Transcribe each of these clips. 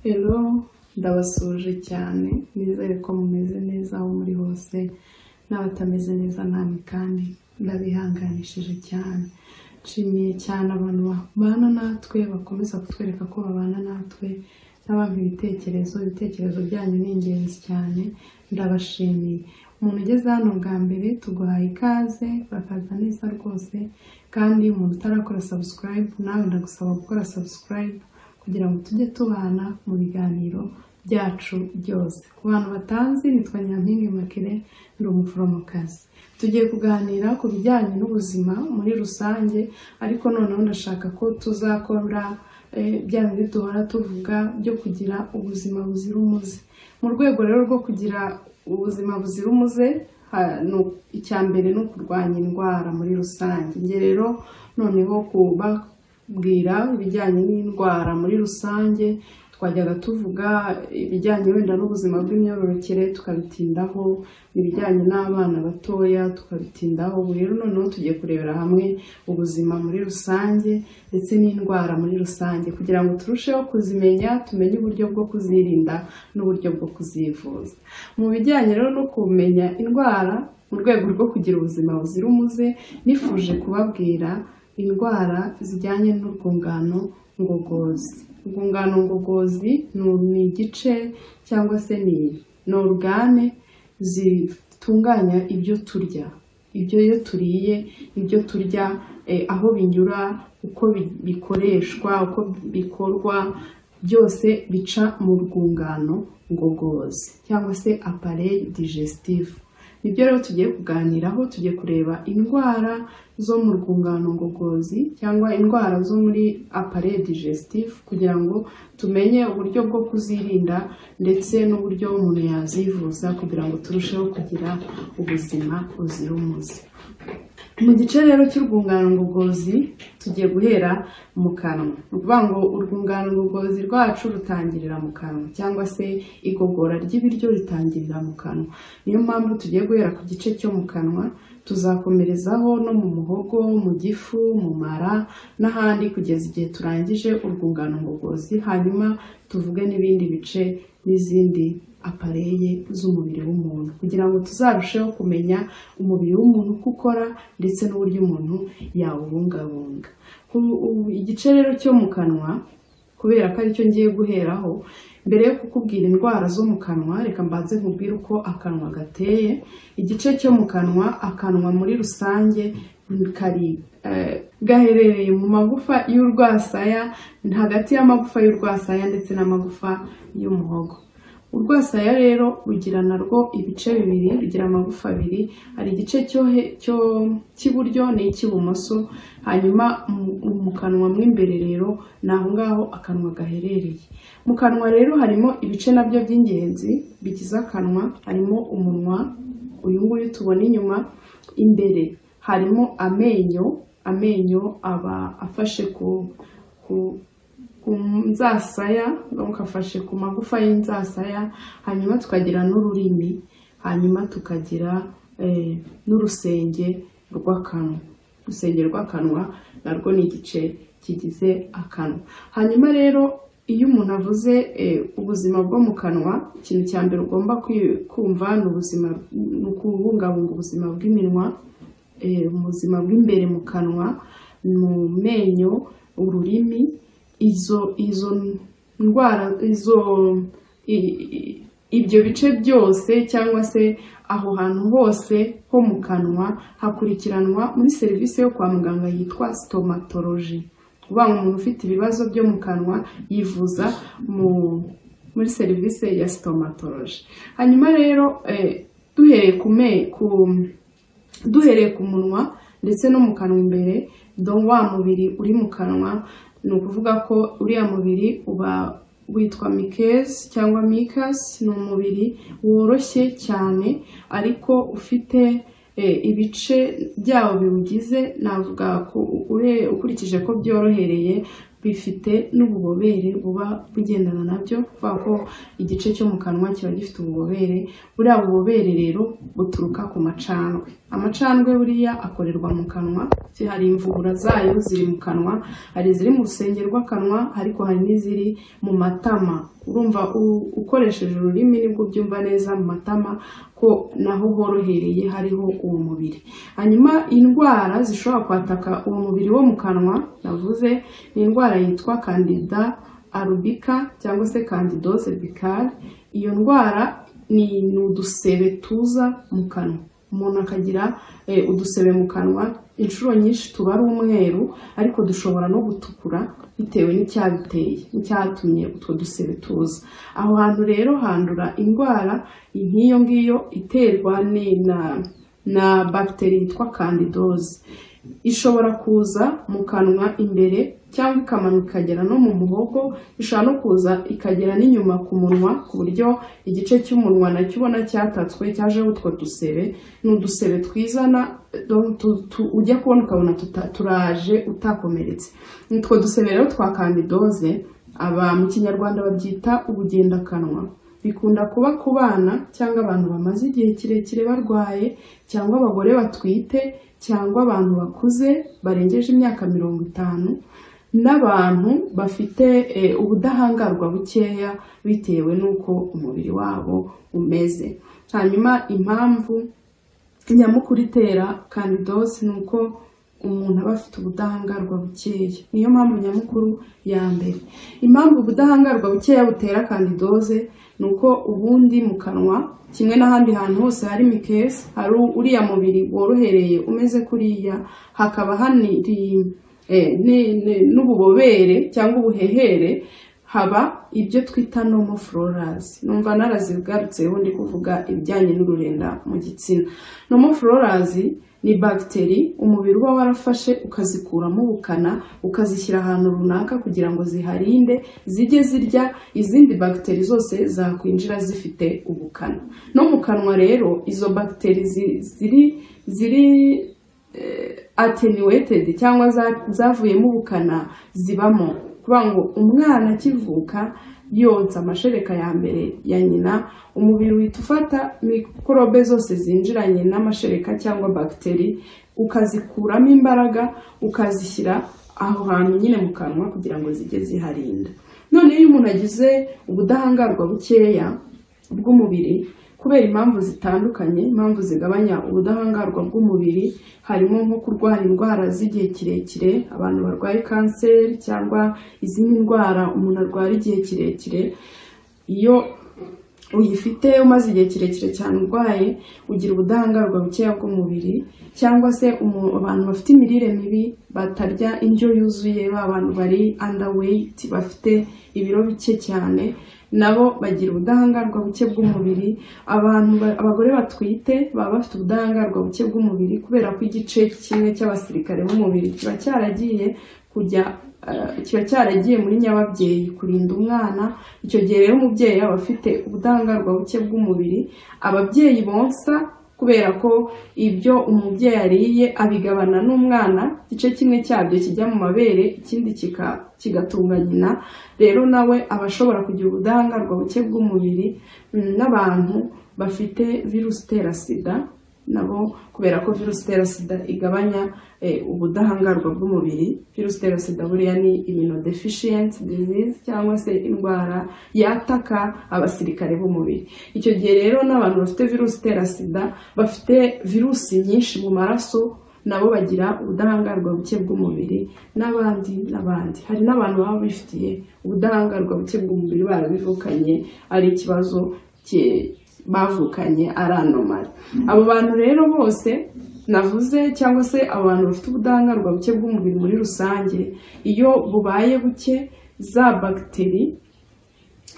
Hello ndabasuje cyane nizere ko mumeze neza aho muri hose n'abatameze neza namwe kandi ndabihanganishije cyane nshimiye cyane abantu babana natwe bakomeza kutwereka ko babana natwe n'abantu ibitekerezo ibitekerezo byanyu ni ingenzi cyane ndabashimiye umuntu ugeze hano bwa mbere tuguhaye ikaze bakaza neza rwose kandi umuntu utarakora sabusikarayibu nawe ndagusaba gukora sabusikarayibu kugira ngo tujye tubana mu biganiro byacu byose ku bantu batanzi nitwa nyampinga makire ndi umuforomokazi tugiye kuganira ku bijyanye n'ubuzima muri rusange ariko noneho ndashaka ko tuzakora bya bindi duhora tuvuga byo kugira ubuzima buzira umuze mu rwego rero rwo kugira ubuzima buzira umuze icya mbere ni ukurwanya indwara muri rusange njye rero noneho kubabwira ibijyanye n'indwara muri rusange twajyaga tuvuga ibijyanye wenda n'ubuzima bw'imyororokere tukabitindaho ibijyanye n'abana batoya tukabitindaho ubu rero noneho tugiye kurebera hamwe ubuzima muri rusange ndetse n'indwara muri rusange kugira ngo turusheho kuzimenya tumenye uburyo bwo kuzirinda n'uburyo bwo kuzivuza mu bijyanye rero no kumenya indwara mu rwego rwo kugira ubuzima buzira umuze nifuje kubabwira indwara zijyanye n'urwungano ngogozi urwungano ngogozi ni igice cyangwa se ni orugane zitunganya ibyo turya ibyo iyo turiye ibyo turya aho binyura uko bikoreshwa uko bikorwa byose bica mu rwungano ngogozi cyangwa se apareye digestive nibyo rero tugiye kuganiraho tugiye kureba indwara zo mu rwungano ngogozi cyangwa indwara zo muri apareye digestive kugira ngo tumenye uburyo bwo kuzirinda ndetse n'uburyo umuntu yazivuza kugira ngo turusheho kugira ubuzima buzira umuze mu gice rero cy'urwungano ngogozi tugiye guhera mu kanwa ni ukuvuga ngo urwungano ngogozi rwacu rutangirira mu kanwa cyangwa se igogora ry'ibiryo ritangirira mu kanwa niyo mpamvu tugiye guhera ku gice cyo mu kanwa tuzakomerezaho no mu muhogo mu gifu mu mara n'ahandi kugeza igihe turangije urwungano ngogozi hanyuma tuvuge n'ibindi bice n'izindi apareye z'umubiri w'umuntu kugira ngo tuzarusheho kumenya umubiri w'umuntu uko ukora ndetse n'uburyo umuntu yawubungabunga igice rero cyo mu kanwa kubera ko aricyo ngiye guheraho mbere yo kukubwira indwara zo mu kanwa reka mbanze nkubwire uko akanwa gateye igice cyo mu kanwa akanwa muri rusange kari gaherereye mu magufa y'urwasaya hagati y'amagufa y'urwasaya ndetse n'amagufa y'umuhogo urwasaya rero rugira narwo ibice bibiri rugira amagufa abiri hari igice cyo cy'iburyo n'icy'ibumoso hanyuma mu kanwa mo imbere rero ni aho ngaho akanwa gaherereye mu kanwa rero harimo ibice nabyo by'ingenzi bigize akanwa harimo umunwa uyu nguyu tubona inyuma imbere harimo amenyo amenyo aba afashe ku ku nzasaya afashe ku magufa y'inzasaya hanyuma tukagira n'ururimi hanyuma tukagira n'urusenge rw'akanwa urusenge rw'akanwa narwo ni igice kigize akanwa hanyuma rero iyo umuntu avuze ubuzima bwo mu kanwa ikintu cya mbere ugomba kumva ni ubuzima ni ukubungabunga ubuzima bw'iminwa ubuzima bw'imbere mu kanwa mu menyo ururimi izo izo ndwara izo ibyo bice byose cyangwa se aho hantu hose ho mu kanwa hakurikiranwa muri serivisi yo kwa muganga yitwa stomatology uvuga ngo umuntu ufite ibibazo byo mu kanwa yivuza mu muri serivisi ya stomatology hanyuma rero duhereye ku duhereye ku munwa ndetse no mu kanwa imbere wa mubiri uri mu kanwa ni ukuvuga ko uriya mubiri uba witwa mikezi cyangwa mikasi ni umubiri woroshye cyane ariko ufite ibice byawo biwugize navuga ukurikije ko byorohereye bifite n'ububobere buba bugendana nabyo kuvuga ko igice cyo mu kanwa kiba gifite ububobere buriya bubobere rero buturuka ku macandwe amacandwe buriya akorerwa mu kanwa hari imvubura zayo ziri mu kanwa hari iziri mu rusenge rw'akanwa ariko hari n'iziri mu matama urumva u- ukoresheje ururimi nibwo ubyumva neza mu matama ko naho horohereye hariho uwo mubiri hanyuma indwara zishobora kwataka uwo mubiri wo mu kanwa navuze ni indwara yitwa candida arubika cyangwa se candidose bicale iyo ndwara ni ni udusebe tuza mu kanwa umuntu akagira eh, udusebe mu kanwa inshuro nyinshi tuba ari umweru ariko dushobora no gutukura bitewe n'icyabiteye n'icyatumye utwo dusebe tuza aho hantu rero handura indwara nk'iyo ngiyo iterwa ni- na na bagiteri yitwa kandidoze ishobora kuza mu kanwa imbere cyangwa ikamanuka ikagera no mu muhogo ishobora no kuza ikagera n'inyuma ku munwa ku buryo igice cy'umunwa nacyo ubona cyatatswe cyajeho utwo dusebe ni udusebe twizana do- tu- tu- ujya kubona ukabona tuta- turaje utakomeretse utwo dusebe rero twa kandidoze aba mu kinyarwanda babyita ubugendakanwa bikunda kuba ku bana cyangwa abantu bamaze igihe kirekire barwaye cyangwa abagore batwite cyangwa abantu bakuze barengeje imyaka mirongo itanu n'abantu bafite eh, ubudahangarwa bukeya bitewe n'uko umubiri wabo umeze hanyuma impamvu nyamukuru itera kandidosi ni uko umuntu aba afite ubudahangarwa bukeya niyo mpamvu nyamukuru ya mbere impamvu ubudahangarwa bukeya butera kandidoze ni uko ubundi mu kanwa kimwe n'ahandi hantu hose hari mikese hari uriya mubiri worohereye umeze kuriya hakaba haniri eh, ni- ni- n'ububobere cyangwa ubuhehere haba ibyo twita nomo fororazi numva narazigarutseho ndi kuvuga ibijyanye n'ururenda mu gitsina nomo fororazi ni bagiteri umubiri uba warafashe ukazikuramo ubukana ukazishyira ahantu runaka kugira ngo ziharinde zijye zirya izindi bagiteri zose zakwinjira zifite ubukana no mu kanwa rero izo bagiteri zi- ziri ziri eh, attenuated cyangwa za- zavuyemo ubukana zibamo kuvuga ngo umwana akivuka yonsa amashereka ya mbere ya nyina umubiri uhita ufata mikorobe zose zinjiranye n'amashereka cyangwa bagiteri ukazikuramo imbaraga ukazishyira aho hantu nyine mu kanwa kugira ngo zijye ziharinda noneho iyo umuntu agize ubudahangarwa bukeya bw'umubiri kubera impamvu zitandukanye impamvu zigabanya ubudahangarwa bw'umubiri harimo nko kurwara indwara z'igihe kirekire abantu barwaye kanseri cyangwa izindi ndwara umuntu arwara igihe kirekire iyo uyifite umaze igihe kirekire cyane urwaye ugira ubudahangarwa bukeya bw'umubiri cyangwa se umu- abantu bafite imirire mibi batarya indyo yuzuye ba bantu bari underweight bafite ibiro bike cyane nabo bagira ubudahangarwa buke bw'umubiri abantu ba- abagore batwite baba bafite ubudahangarwa buke bw'umubiri kubera ko igice kimwe cy'abasirikare b'umubiri kiba cyaragiye kujya eh, kiba cyaragiye muri nyababyeyi kurinda umwana icyo gihe rero umubyeyi aba afite ubudahangarwa buke bw'umubiri ababyeyi bonsa kubera ko ibyo umubyeyi ariye abigabana n'umwana igice kimwe cyabyo kijya mu mabere ikindi kika- kigatunga nyina rero nawe aba ashobora kugira ubudahangarwa buke bw'umubiri Mm, n'abantu bafite virusi itera sida nabo kubera ko virusi itera sida igabanya eh, ubudahangarwa bw'umubiri virusi itera sida buriya ni immunodeficiency disease cyangwa se indwara yataka abasirikare b'umubiri icyo gihe rero n'abantu bafite virusi itera sida bafite virusi nyinshi mu maraso nabo bagira ubudahangarwa buke bw'umubiri n'abandi n'abandi hari n'abantu baba bifitiye ubudahangarwa buke bw'umubiri barabivukanye ari ikibazo ki- bavukanye ari anomari abo bantu rero bose navuze cyangwa se abo bantu bafite ubudahangarwa buke bw'umubiri muri rusange iyo bubaye buke za bagiteri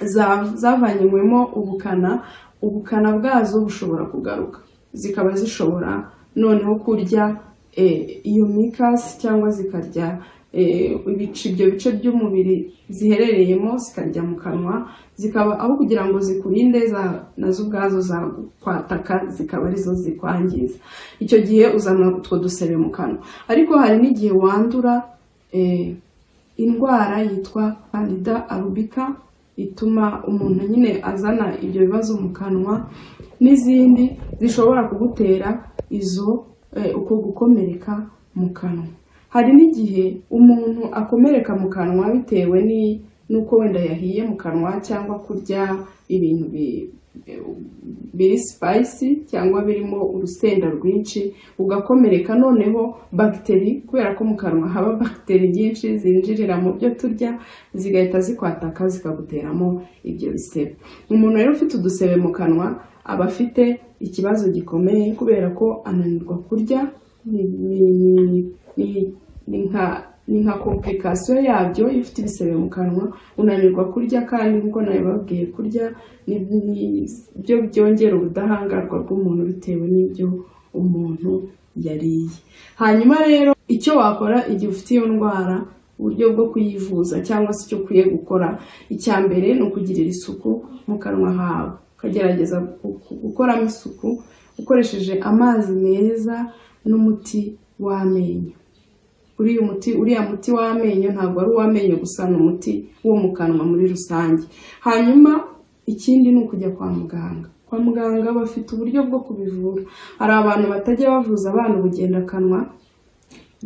za- zavanyiwemo ubukana ubukana bwazo bushobora kugaruka zikaba zishobora noneho kurya eh, iyo mikasi cyangwa zikarya eh, ibice ibyo bice by'umubiri ziherereyemo zikarya mu kanwa zikaba aho kugira ngo zikurinde za- nazo ubwazo zakwataka zikaba arizo zikwangiza icyo gihe uzana utwo dusebe mu kanwa ariko hari n'igihe wandura eh, indwara yitwa candida arubica ituma umuntu nyine azana ibyo bibazo mu kanwa n'izindi zishobora kugutera izo eh, uko gukomereka mu kanwa hari n'igihe umuntu akomereka mu kanwa bitewe ni- n'uko wenda yahiye mu kanwa cyangwa kurya ibintu bi- biri sipayisi cyangwa birimo urusenda rwinshi ugakomereka noneho bagiteri kubera ko mu kanwa haba bagiteri nyinshi zinjirira mu byo turya zigahita zikwataka zikaguteramo ibyo bisebe umuntu rero ufite udusebe mu kanwa aba afite ikibazo gikomeye kubera ko ananirwa kurya ni- ni- ni- ni nka ni nka komplikasiyo yabyo iyo ufite ibisebe mu kanwa unanirwa kurya kandi nk'uko nabibabwiye kurya ni ni- byo byongera ubudahangarwa bw'umuntu bitewe n'ibyo umuntu yariye hanyuma rero icyo wakora igihe ufite iyo ndwara uburyo bwo kuyivuza cyangwa se icyo ukwiye gukora icya mbere ni ukugirira isuku mu kanwa hawe ukagerageza gu- gu- gukoramo isuku ukoresheje amazi meza n'umuti w'amenyo uriya muti uriya muti w'amenyo ntabwo ari uw'amenyo gusa ni umuti wo mu kanwa muri rusange hanyuma ikindi ni ukujya kwa muganga kwa muganga bafite uburyo bwo kubivura hari abantu batajya bavuza abana ubugendakanwa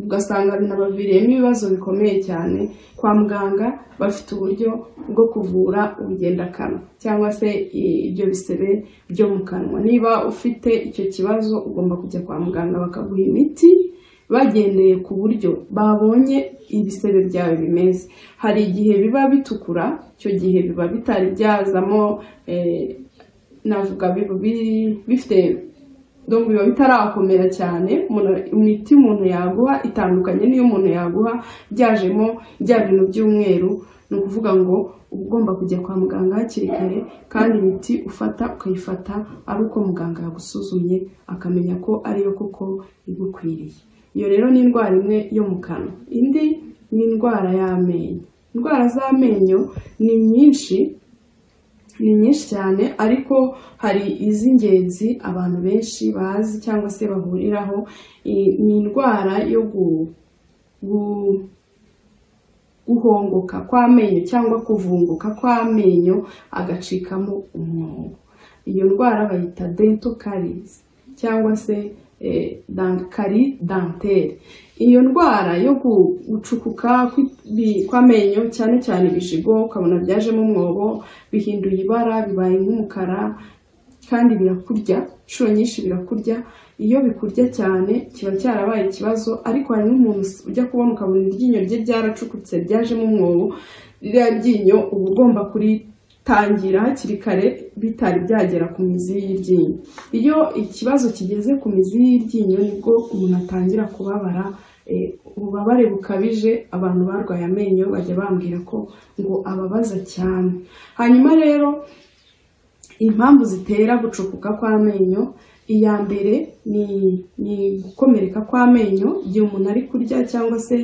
ugasanga binabaviriyemo ibibazo bikomeye cyane kwa muganga bafite uburyo bwo kuvura ubugendakanwa cyangwa se i- ibyo bisebe byo mu kanwa niba ufite icyo kibazo ugomba kujya kwa muganga bakaguha imiti bagendeye ku buryo babonye ibisebe byawe bimeze hari igihe biba bitukura icyo gihe biba bitari byazamo eh, navuga biba biri- bifite donc biba bitarakomera cyane umuntu- imiti umuntu yaguha itandukanye n'iyo umuntu yaguha byajemo bya bintu by'umweru ni ukuvuga ngo uba ugomba kujya kwa muganga hakiri kare kandi imiti ufata ukayifata ari uko muganga yagusuzumye akamenya ko ariyo koko igukwiriye iyo rero ni indwara imwe yo mu kanwa indi ni indwara y'amenyo indwara z'amenyo ni nyinshi ni nyinshi cyane ariko hari iz'ingenzi abantu benshi bazi cyangwa se bahuriraho I- ni indwara yo gu- gu- guhongoka kw'amenyo cyangwa kuvunguka kw'amenyo agacikamo umwobo iyo ndwara bayita dental caries cyangwa se eh, dan- carie dentaire iyo ndwara yo gu- gucukuka kw'ibi- kw'amenyo cyane cyane ibishigo ukabona byajemo umwobo bihinduye ibara bibaye nk'umukara kandi birakurya inshuro nyinshi birakurya iyo bikurya cyane kiba cyarabaye ikibazo ariko hari n'umuntu us- ujya kubona ukabona iryinyo rye ryaracukutse ryajemo umwobo ririya ryinyo uba ugomba kuritangira hakiri kare bitari byagera ku mizi y'iryinyo iyo ikibazo kigeze ku mizi y'iryinyo nibwo umuntu atangira kubabara eh, ububabare bukabije abantu barwaye amenyo bajya bambwira ko ngo ababaza cyane hanyuma rero impamvu zitera gucukuka kw'amenyo iya mbere ni ni gukomereka kw'amenyo igihe umuntu ari kurya cyangwa se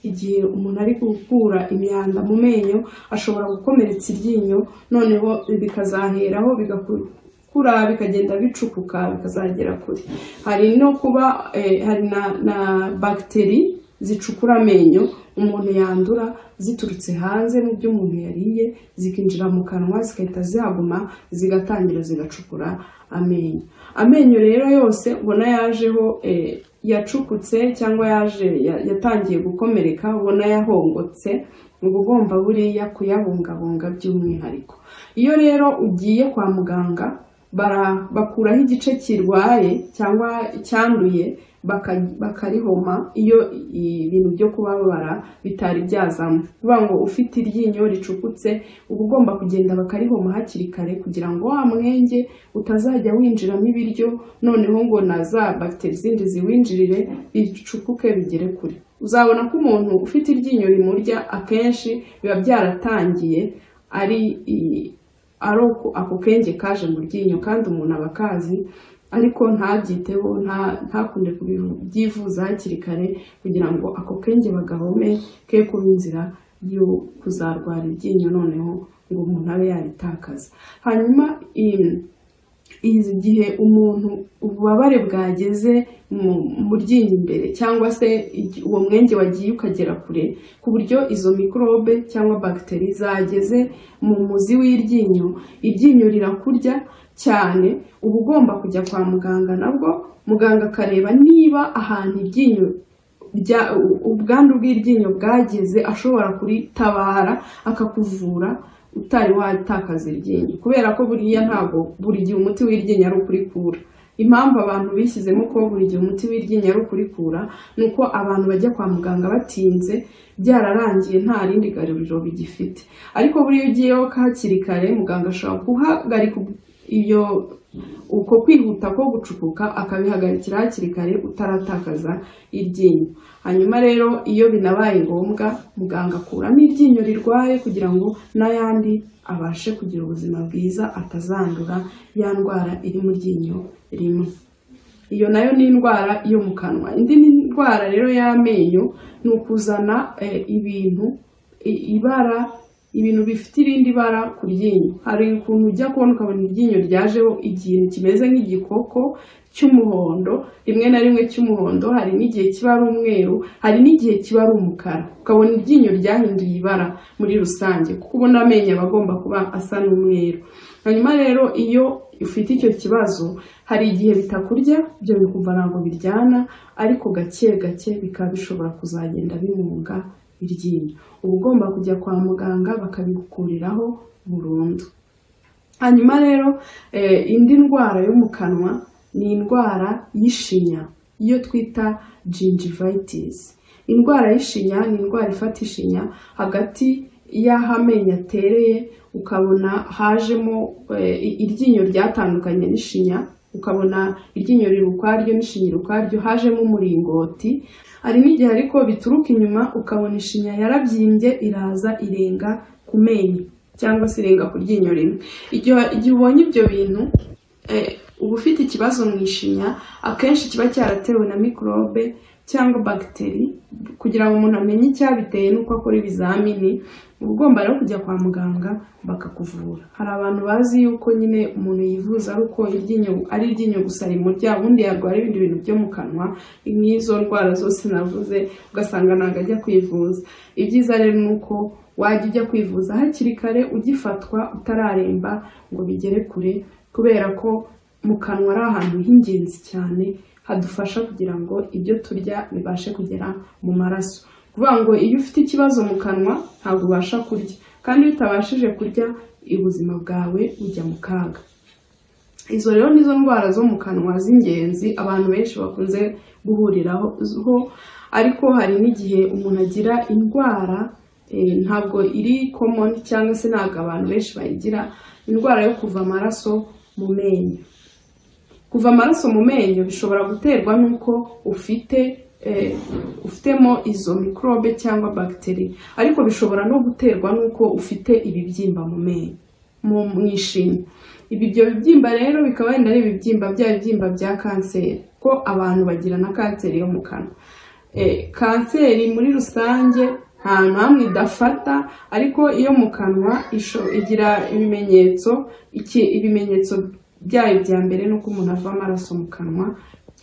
igihe umuntu ari gukura imyanda mu menyo ashobora gukomeretsa iryinyo noneho bikazaheraho bigakura bikagenda bicukuka bikazagera kure hari no kuba eh, hari na, na bagiteri zicukura amenyo umuntu yandura ziturutse hanze mu byo umuntu yariye zikinjira mu kanwa zigahita zihaguma zigatangira zigacukura amenyo amenyo rero yose ubona yajeho eh, yacukutse cyangwa yaje ya- yatangiye gukomereka ubona yahongotse uba ugomba buriya kuyabungabunga by'umwihariko iyo rero ugiye kwa muganga bara- bakuraho igice kirwaye cyangwa cyanduye baka- bakarihoma iyo i- ibintu byo kubabara bitari byazamo kuvuga ngo ufite iryinyo ricukutse uba ugomba kugenda bakarihoma hakiri kare kugira ngo wa mwenge utazajya winjiramo ibiryo noneho ngo na za bagiteri zindi ziwinjirire bicukuke bigere kure uzabona ko umuntu ufite iryinyo rimurya akenshi biba byaratangiye ari i- ari uko- ako kenge kaje mu ryinyo kandi umuntu aba akazi ariko ntabyiteho nta- ntakunde kubyivuza hakiri kare kugira ngo ako kenge bagahome ke kuba inzira yo kuzarwara iryinyo noneho ngo umuntu abe yaritakaza hanyuma i- igihe umuntu ububabare bwageze mu mu ryinyo imbere cyangwa se igi- uwo mwenge wagiye ukagera kure ku buryo izo mikorobe cyangwa bagiteri zageze mu muzi w'iryinyo iryinyo rirakurya cyane uba ugomba kujya kwa muganga nabwo muganga akareba niba ahantu iryinyo rya- u- ubwandu bw'iryinyo bwageze ashobora kuritabara akakuvura utari watakaza iryinyo kubera ko buriya ntabwo buri gihe umuti w'iryinyo ari ukurikura impamvu abantu bishyizemo ko buri gihe umuti w'iryinyo ari ukurikura ni uko abantu bajya kwa muganga batinze byararangiye nta rindi garuriro bigifite ariko buriya ugiyeho hakiri kare muganga ashobora guhagarika iyo uko kwihuta ko gucukuka akabihagarikira hakiri kare utaratakaza iryinyo hanyuma rero iyo binabaye ngombwa muganga akuramo iryinyo rirwaye kugira ngo n'ayandi abashe kugira ubuzima bwiza atazandura ya ndwara iri mu ryinyo rimwe iyo nayo ni indwara yo mu kanwa indi ni indwara rero y'amenyo ni ukuzana eh, ibintu i- ibara ibintu bifite irindi bara ku ryinyo hari ukuntu ujya kubona ukabona iryinyo ryajeho ikintu kimeze nk'igikoko cy'umuhondo rimwe na rimwe cy'umuhondo hari n'igihe kiba ari umweru hari n'igihe kiba ari umukara ukabona iryinyo ryahinduye ibara muri rusange kuko ubona amenyo aba agomba kuba asa n'umweru hanyuma rero iyo ufite icyo kibazo hari igihe bitakurya ibyo bikumva ntabwo biryana ariko gake gake bikaba bishobora kuzagenda bimunga iryinyo uba ugomba kujya kwa muganga bakabigukuriraho burundu hanyuma rero eh, indi ndwara yo mu kanwa ni indwara y'ishinya iyo twita gingivitis indwara y'ishinya ni indwara ifata ishinya hagati y'aho amenyo atereye ukabona hajemo eh, i- iryinyo ryatandukanye n'ishinya ukabona iryinyo riri ukwaryo n'ishinya iri ukwaryo hajemo umuringoti hari n'igihe ariko bituruka inyuma ukabona ishinya yarabyimbye iraza irenga ku menyo cyangwa se irenga ku ryinyo rimwe Igihe- igihe ubonye ibyo bintu eh, uba ufite ikibazo mu ishinya akenshi kiba cyaratewe na mikorobe cyangwa bagiteri kugira ngo umuntu amenye icyabiteye n'uko akora ibizamini uba ugomba rero kujya kwa muganga bakakuvura hari abantu bazi yuko nyine umuntu yivuza ari uko iryinyo ari iryinyo gusa rimurya ubundi yarwara ibindi bintu byo mu kanwa nk'izo ndwara zose navuze ugasanga ntabwo ajya kwivuza ibyiza rero ni uko wajya ujya kwivuza hakiri kare ugifatwa utararemba ngo bigere kure kubera ko mu kanwa ari ahantu h'ingenzi cyane hadufasha kugira ngo ibyo turya bibashe kugera mu maraso kuvuga ngo iyo ufite ikibazo mu kanwa ntabwo ubasha kurya kandi iyo utabashije kurya ubuzima bwawe bujya mu kaga izo rero nizo ndwara zo mu kanwa z'ingenzi abantu benshi bakunze guhuriraho ho, ariko hari n'igihe umuntu agira indwara eh, ntabwo iri common cyangwa se ntabwo abantu benshi bayigira indwara yo kuva amaraso mu menyo kuva amaraso mu menyo bishobora guterwa n'uko ufite eh, ufitemo izo mikorobe cyangwa bagiteri ariko bishobora no guterwa n'uko ufite ibibyimba mu menyo mu mu ishinya ibi ibyo bibyimba rero bikaba wenda ari ibibyimba bya bibyimba bya kanseri ko abantu bagira na kanseri yo mu kanwa Eh, kanseri muri rusange nta namwe idafata ariko iyo mu kanwa isho- igira ibimenyetso iki ibimenyetso byayo bya mbere ni uko umuntu ava amaraso mu kanwa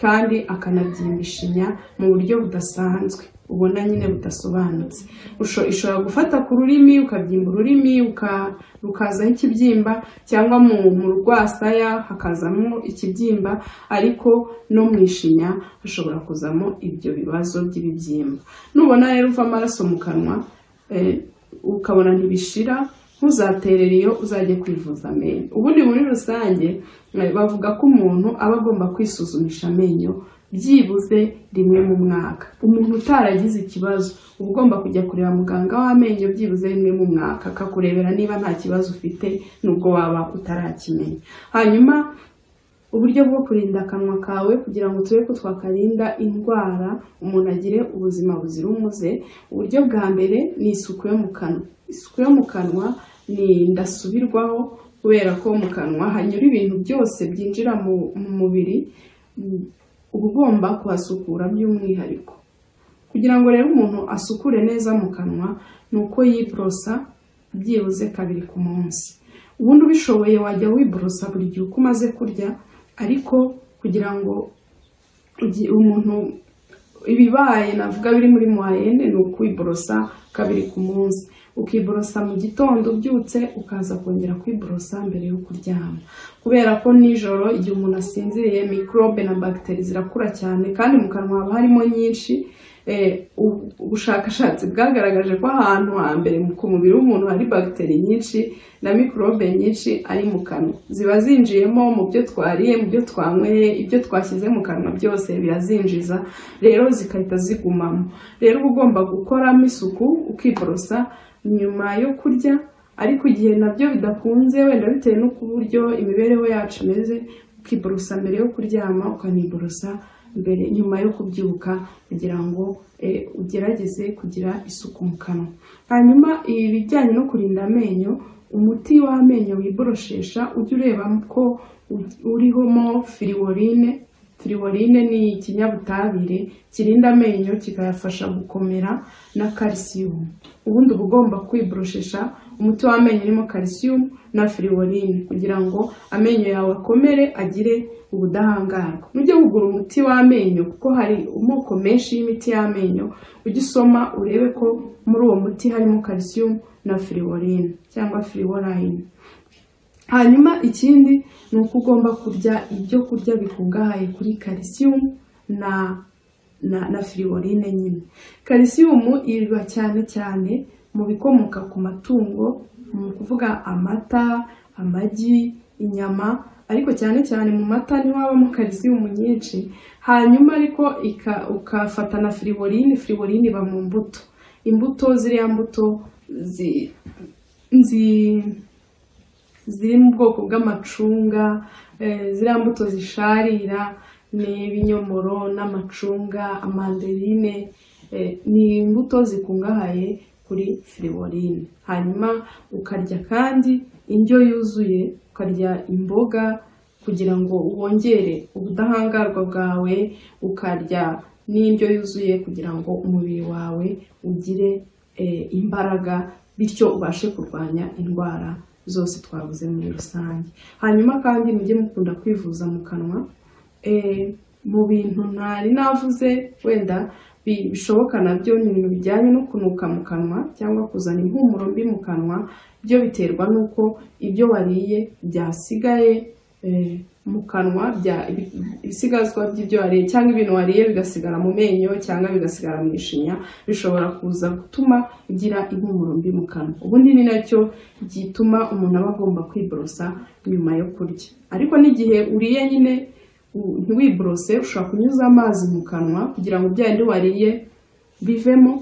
kandi akanabyimba ishinya mu buryo budasanzwe ubona nyine budasobanutse Usho- ishobora gufata ku rurimi ukabyimba ururimi uka- rukazaho ikibyimba cyangwa mu mu rwasaya hakazamo ikibyimba ariko no mu ishinya hashobora kuzamo ibyo bibazo by'ibibyimba nubona rero uva amaraso mu kanwa eh, ukabona ntibishira ntuzaterere iyo uzajya kwivuza amenyo ubundi muri rusange eh, bavuga ko umuntu aba agomba kwisuzumisha amenyo byibuze rimwe mu mwaka umuntu utaragize ikibazo uba ugomba kujya kureba muganga w'amenyo byibuze rimwe mu mwaka akakurebera niba nta kibazo ufite nubwo waba utarakimenya hanyuma uburyo bwo kurinda akanwa kawe kugira ngo turebe ko twakarinda indwara umuntu agire ubuzima buzira umuze uburyo bwa mbere ni isuku yo mu kanwa isuku yo mu kanwa ni ndasubirwaho kubera ko mu kanwa hanyura ibintu byose byinjira mu mu mubiri Mm, uba ugomba kuhasukura by'umwihariko kugira ngo rero umuntu asukure neza mu kanwa ni uko yiborosa byibuze kabiri ku munsi ubundi ubishoboye wajya wiborosa buri gihe uko umaze kurya ariko kugira ngo ugi- umuntu ibibaye navuga biri muri mwayene ni ukwiborosa kabiri ku munsi ukiborosa mu gitondo ubyutse ukaza kongera kwiborosa mbere yo kuryama kubera ko nijoro igihe umuntu asinziriye mikorobe na bagiteri zirakura cyane kandi mu kanwa haba harimo nyinshi Eh, u- ubushakashatsi bwagaragaje ko ahantu hambere ku mubiri w'umuntu hari bagiteri nyinshi na mikorobe nyinshi ari mu kanwa ziba zinjiyemo mu byo twariye mu byo twanyweye ibyo twashyize mu kanwa byose birazinjiza rero zigahita zigumamo rero uba ugomba gukoramo isuku ukiborosa nyuma yo kurya ariko igihe nabyo bidakunze wenda bitewe no ku buryo imibereho yacu imeze ukiborosa mbere yo kuryama ukaniborosa mbere nyuma yo kubyuka kugira ngo eh, ugerageze kugira isuku mu kanwa hanyuma ibijyanye no kurinda amenyo umuti w'amenyo wiboroshesha ujya ureba ko u- urimo firiworine firiworine ni ikinyabutabire kirinda amenyo kikayafasha gukomera na karisiyumu ubundi uba ugomba kwiboroshesha umuti w'amenyo urimo karisiyumu na firiworine kugira ngo amenyo yawe akomere agire ubudahangarwa nujye kugura umuti w'amenyo kuko hari amoko menshi y'imiti y'amenyo ujye usoma urebe ko muri uwo muti harimo karisiyumu na firiworine cyangwa firiworayine hanyuma ikindi ni uko ugomba kurya ibyo kurya bikungahaye kuri karisiyumu na na, na firiworine nyine karisiyumu iba cyane cyane mu bikomoka ku matungo ni ukuvuga amata amagi inyama ariko cyane cyane mu mata niho habamo karisiyumu nyinshi hanyuma ariko ika- ukafata na firiworine firiworine iba mu mbuto imbuto ziriya mbuto zi, zi ziri mu bwoko bw'amacunga eh, ziriya mbuto zisharira ni ibinyomoro n'amacunga amanderine eh, ni imbuto zikungahaye kuri firiworine hanyuma ukarya kandi indyo yuzuye ukarya imboga kugira ngo wongere ubudahangarwa bwawe ukarya n'indyo yuzuye kugira ngo umubiri wawe ugire eh, imbaraga bityo ubashe kurwanya indwara zose twavuze muri rusange hanyuma kandi mujye mukunda kwivuza mu kanwa Eh, mu bintu ntari navuze wenda bi- bishoboka nabyo ni ibintu bijyanye no kunuka mu kanwa cyangwa kuzana impumuro mbi mu kanwa byo biterwa n'uko ibyo wariye byasigaye eh, mu kanwa bya- ibi- ibisigazwa by'ibyo wariye cyangwa ibintu wariye bigasigara mu menyo cyangwa bigasigara mu ishinya bishobora kuza gutuma ugira impumuro mbi mu kanwa ubundi ni nacyo gituma umuntu aba agomba kwiborosa nyuma yo kurya ariko n'igihe uriye nyine u- ntiwiborose ushobora kunyuza amazi mu kanwa kugira ngo bya bindi wariye bivemo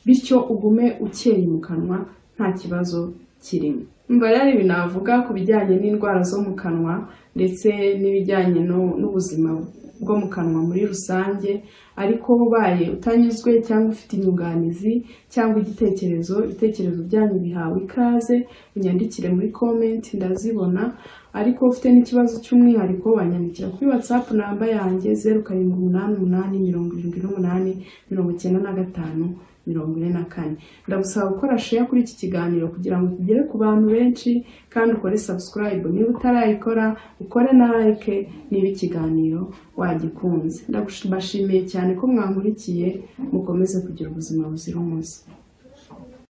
bityo ugume ukeye mu kanwa nta kibazo kirimo mba rero ibi navuga ku bijyanye n'indwara zo mu kanwa ndetse n'ibijyanye no- n'ubuzima bwo mu kanwa muri rusange ariko ubaye utanyuzwe cyangwa ufite inyunganizi cyangwa igitekerezo ibitekerezo byanyu bihawe ikaze unyandikire muri komenti ndazibona ariko ufite n'ikibazo cy'umwihariko wanyandikira kuri whatsapp namba yanjye zeru karindwi umunani umunani mirongo irindwi n'umunani mirongo icyenda na gatanu mirongo ine na kane ndagusaba gukora share kuri iki kiganiro kugira ngo tugere ku bantu benshi kandi ukore subscribe niba utarayikora ukore na like niba ikiganiro wagikunze ndabashimiye cyane ko mwankurikiye mukomeze kugira ubuzima buzira umuze